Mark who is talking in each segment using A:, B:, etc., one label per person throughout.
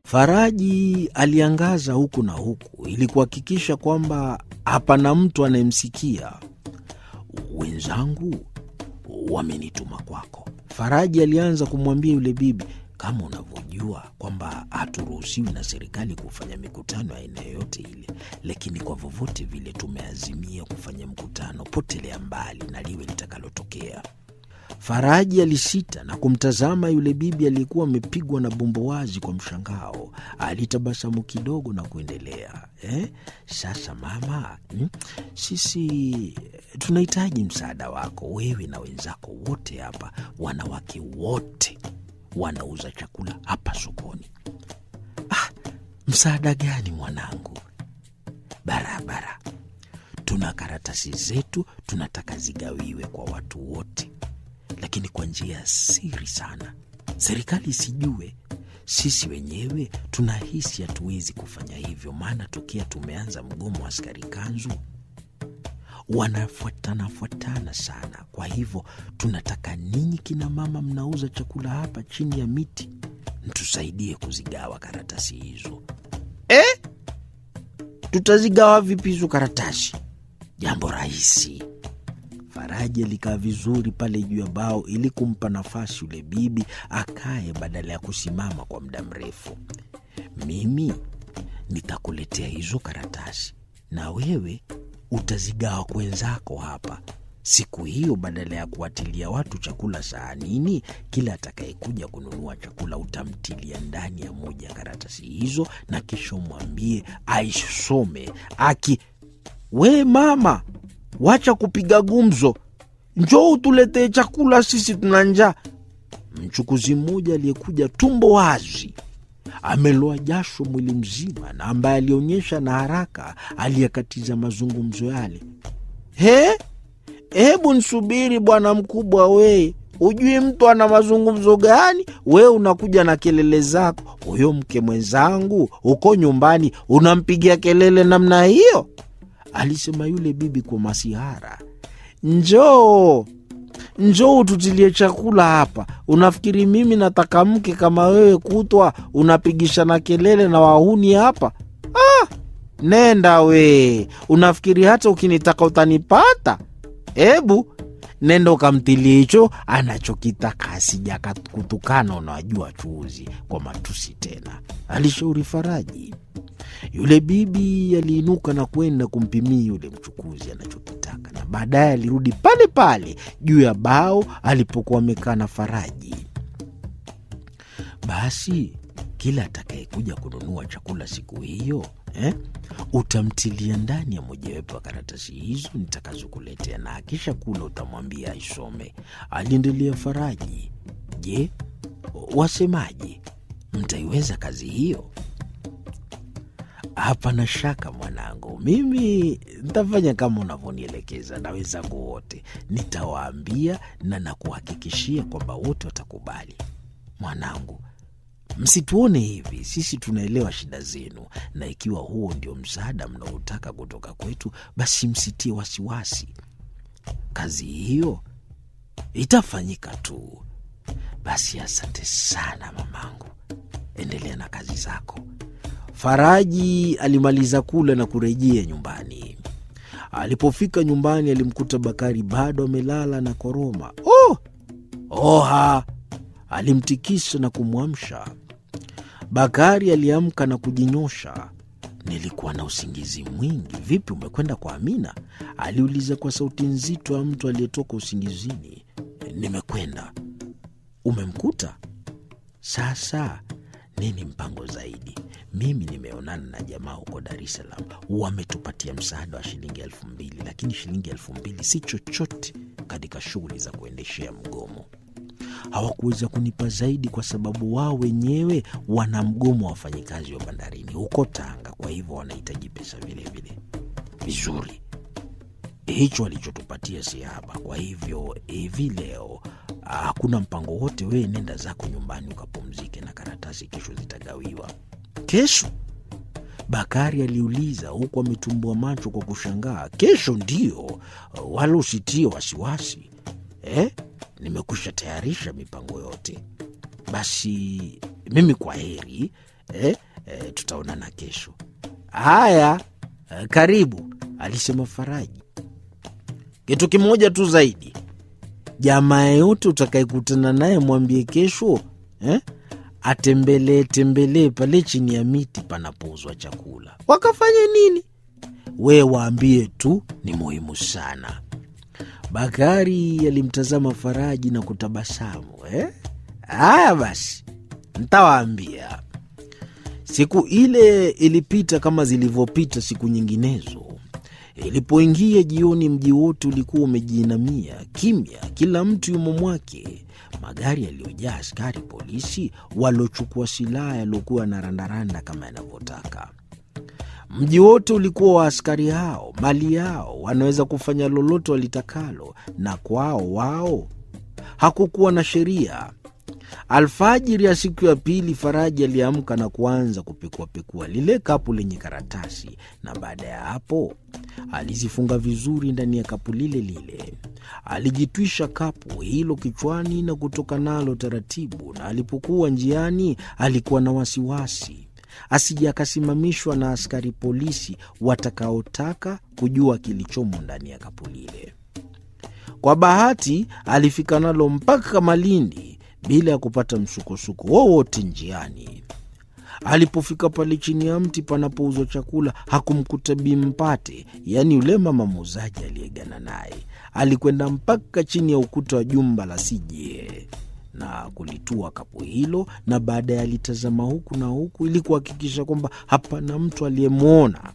A: Faraji aliangaza huku na huku ili kuhakikisha kwamba hapana mtu anayemsikia. Wenzangu wamenituma kwako. Faraji alianza kumwambia yule bibi, kama unavyojua kwamba haturuhusiwi na serikali kufanya mikutano ya aina yoyote ile, lakini kwa vyovyote vile tumeazimia kufanya mkutano, potelea mbali na liwe litakalotokea. Faraji alisita na kumtazama yule bibi aliyekuwa amepigwa na bumbuwazi kwa mshangao. Alitabasamu kidogo na kuendelea eh, sasa mama, hmm, sisi tunahitaji msaada wako, wewe na wenzako wote hapa, wanawake wote wanauza chakula hapa sokoni. Ah, msaada gani mwanangu? Barabara, tuna karatasi zetu, tunataka zigawiwe kwa watu wote lakini kwa njia ya siri sana, serikali isijue. Sisi wenyewe tunahisi hatuwezi kufanya hivyo, maana tokea tumeanza mgomo wa askari kanzu wanafuatana fuatana sana. Kwa hivyo tunataka ninyi kina mama mnauza chakula hapa chini ya miti, mtusaidie kuzigawa karatasi hizo. Eh, tutazigawa vipi hizo karatasi? Jambo rahisi. Faraji alikaa vizuri pale juu ya bao ili kumpa nafasi yule bibi akae badala ya kusimama kwa muda mrefu. Mimi nitakuletea hizo karatasi na wewe utazigawa kwa wenzako hapa. Siku hiyo, badala ya kuwatilia watu chakula sahanini, kila atakayekuja kununua chakula utamtilia ndani ya moja ya karatasi hizo, na kisha umwambie aisome aki, we mama Wacha kupiga gumzo, njoo utuletee chakula, sisi tuna njaa. Mchukuzi mmoja aliyekuja tumbo wazi, ameloa jasho mwili mzima, na ambaye alionyesha na haraka aliyekatiza mazungumzo yale. He, hebu nsubiri bwana mkubwa, wee ujui mtu ana mazungumzo gani? Wewe unakuja na kelele zako. Huyo mke mwenzangu uko nyumbani unampigia kelele namna hiyo? Alisema yule bibi kwa masihara. Njoo, njoo ututilie chakula hapa. Unafikiri mimi nataka mke kama wewe, kutwa unapigishana kelele na wahuni hapa? Ah, nenda we, unafikiri hata ukinitaka utanipata? Hebu nenda ukamtilie hicho anachokitaka, asija kutukana. Unawajua chuuzi kwa matusi tena, alishauri Faraji. Yule bibi aliinuka na kwenda kumpimia yule mchukuzi anachokitaka, na baadaye alirudi pale pale juu ya bao alipokuwa amekaa na Faraji. Basi kila atakayekuja kununua chakula siku hiyo eh, utamtilia ndani ya mojawapo ya karatasi hizo nitakazokuletea, na akisha kula utamwambia aisome. Aliendelea Faraji. Je, wasemaje? Mtaiweza kazi hiyo? Hapana shaka mwanangu, mimi ntafanya kama unavyonielekeza na wenzangu wote, nitawaambia na nakuhakikishia kwamba wote watakubali. Mwanangu, msituone hivi, sisi tunaelewa shida zenu, na ikiwa huo ndio msaada mnaotaka kutoka kwetu, basi msitie wasiwasi. Kazi hiyo itafanyika tu. Basi asante sana mamangu, endelea na kazi zako. Faraji alimaliza kula na kurejea nyumbani. Alipofika nyumbani, alimkuta Bakari bado amelala na koroma. Oh, oha! Alimtikisa na kumwamsha. Bakari aliamka na kujinyosha. Nilikuwa na usingizi mwingi. Vipi, umekwenda kwa Amina? aliuliza kwa sauti nzito ya mtu aliyetoka usingizini. Nimekwenda. Umemkuta? Sasa nini mpango zaidi? Mimi nimeonana na jamaa huko Dar es Salaam, wametupatia msaada wa shilingi elfu mbili lakini shilingi elfu mbili si chochote katika shughuli za kuendeshea mgomo. Hawakuweza kunipa zaidi kwa sababu wao wenyewe wana mgomo wa wafanyikazi wa bandarini huko Tanga, kwa hivyo wanahitaji pesa vilevile. Vizuri, hicho alichotupatia si haba. Kwa hivyo hivi leo hakuna mpango wote, wewe nenda zako nyumbani ukapumzike, na karatasi kesho zitagawiwa. Kesho? Bakari aliuliza huku ametumbua macho kwa kushangaa. Kesho ndio, wala usitie wasiwasi eh? Nimekwisha tayarisha mipango yote. Basi mimi kwa heri eh, eh, tutaonana kesho. Haya, eh, karibu, alisema Faraji. Kitu kimoja tu zaidi, jamaa yeyote utakayekutana naye mwambie kesho eh, atembelee tembelee pale chini ya miti panapouzwa chakula. Wakafanye nini? We waambie tu, ni muhimu sana. Bakari alimtazama Faraji na kutabasamu. Eh, haya basi, ntawaambia. Siku ile ilipita kama zilivyopita siku nyinginezo. Ilipoingia jioni, mji wote ulikuwa umejiinamia kimya, kila mtu yumo mwake. Magari yaliyojaa askari polisi waliochukua silaha yaliokuwa na randaranda kama yanavyotaka. Mji wote ulikuwa wa askari hao, mali yao, wanaweza kufanya lolote walitakalo, na kwao wao hakukuwa na sheria. Alfajiri ya siku ya pili, Faraji aliamka na kuanza kupekuapekua lile kapu lenye karatasi, na baada ya hapo alizifunga vizuri ndani ya kapu lile lile. Alijitwisha kapu hilo kichwani na kutoka nalo taratibu, na alipokuwa njiani alikuwa na wasiwasi asije akasimamishwa na askari polisi watakaotaka kujua kilichomo ndani ya kapu lile. Kwa bahati alifika nalo mpaka Malindi bila ya kupata msukosuko wowote njiani. Alipofika pale chini ya mti panapouzwa chakula hakumkuta Bimpate, yaani yule mama muuzaji aliyegana naye. Alikwenda mpaka chini ya ukuta wa jumba la CJA na kulitua kapu hilo, na baadaye alitazama huku na huku ili kuhakikisha kwamba hapana mtu aliyemwona.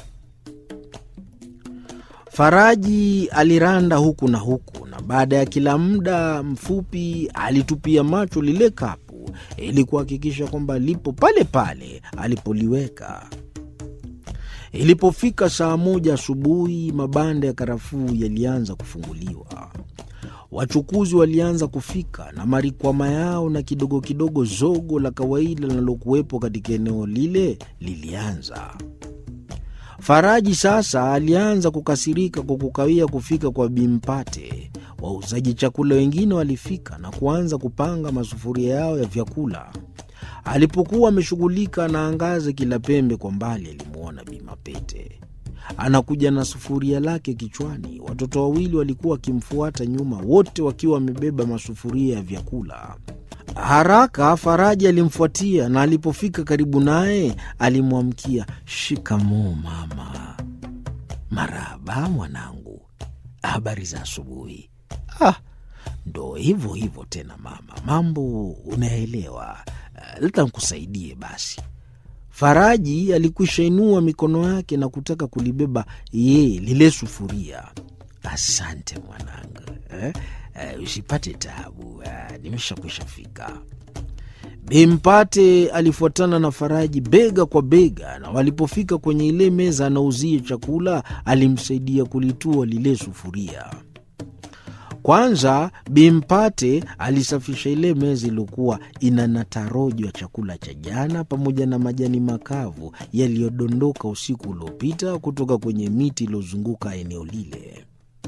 A: Faraji aliranda huku na huku, na baada ya kila muda mfupi alitupia macho lile kapu ili kuhakikisha kwamba lipo pale pale alipoliweka. Ilipofika saa moja asubuhi, mabanda ya karafuu yalianza kufunguliwa. Wachukuzi walianza kufika na marikwama yao, na kidogo kidogo zogo la kawaida linalokuwepo katika eneo lile lilianza. Faraji sasa alianza kukasirika kwa kukawia kufika kwa Bimpate. Wauzaji chakula wengine walifika na kuanza kupanga masufuria yao ya vyakula. Alipokuwa ameshughulika anaangaza kila pembe, kwa mbali alimwona Bimapete anakuja na sufuria lake kichwani. Watoto wawili walikuwa wakimfuata nyuma, wote wakiwa wamebeba masufuria ya vyakula. Haraka Faraji alimfuatia na alipofika karibu naye alimwamkia, shikamoo mama. Marahaba mwanangu, habari za asubuhi. Ah, ndo hivyo hivyo tena mama, mambo unaelewa. Uh, leta nkusaidie basi. Faraji alikwisha inua mikono yake na kutaka kulibeba yeye lile sufuria. Asante mwanangu, eh? Uh, usipate taabu, uh, nimeshakwisha fika. Bimpate alifuatana na Faraji bega kwa bega, na walipofika kwenye ile meza anauzie chakula, alimsaidia kulitua lile sufuria. Kwanza Bimpate alisafisha ile meza iliyokuwa ina natarojo ya chakula cha jana pamoja na majani makavu yaliyodondoka usiku uliopita kutoka kwenye miti iliyozunguka eneo lile.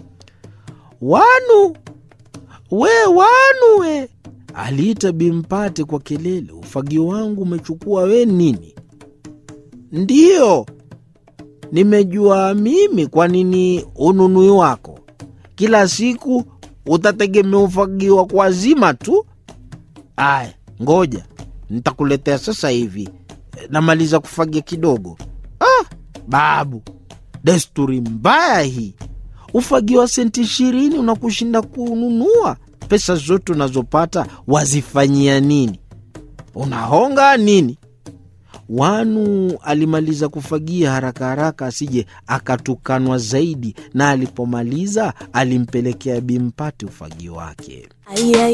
A: Wanu we, wanu we, aliita Bimpate kwa kelele, ufagio wangu umechukua we nini? Ndiyo, nimejua mimi kwa nini ununui wako kila siku utategemea ufagiwa kwa zima tu. Aya, ngoja nitakuletea sasa hivi, namaliza kufagia kidogo. Ah, babu, desturi mbaya hii. Ufagio wa senti ishirini unakushinda kununua. Pesa zote unazopata wazifanyia nini? Unahonga nini? Wanu alimaliza kufagia haraka haraka asije akatukanwa zaidi, na alipomaliza alimpelekea Bimpate ufagio wake.